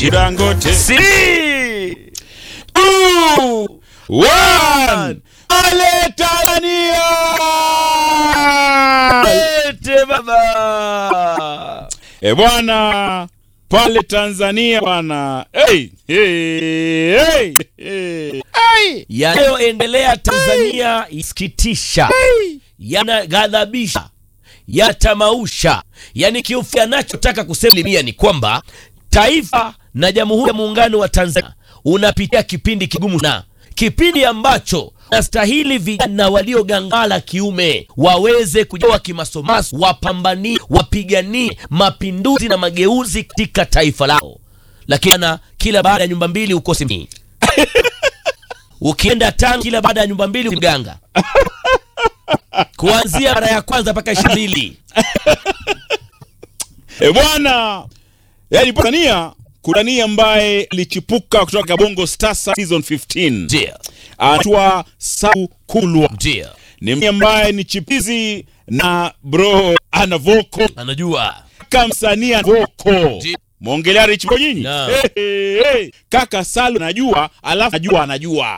Dangote. Three, Two, one. Ale Tanzania! Lete baba. E bwana, pale Tanzania bwana. Hey, hey, hey, hey. Hey. Yanayoendelea Tanzania isikitisha, yanaghadhabisha, yatamausha. Yani kiufupi, anachotaka kusema Limia ni kwamba taifa na Jamhuri ya Muungano wa Tanzania unapitia kipindi kigumu na kipindi ambacho nastahili vijana waliogangala kiume waweze kujawa kimasomaso, wapambanie, wapiganie mapinduzi na mageuzi katika taifa lao, lakini ana kila baada ya nyumba mbili ukosi mii ukienda tano kila baada ya nyumba mbili mganga kuanzia mara ya kwanza mpaka ishirini E bwana, yani Tanzania kuna nia ambaye alichipuka kutoka Kabongo Stars season 15 ndio anaitwa Sau Kulwa. ndio Ni mtu ambaye ni chipizi na bro ana voko anajua kaka msanii ana voko Ndio. mwongelea Rich Mbo nyinyi Naam. hey, hey, hey. kaka Salu anajua alafu anajua anajua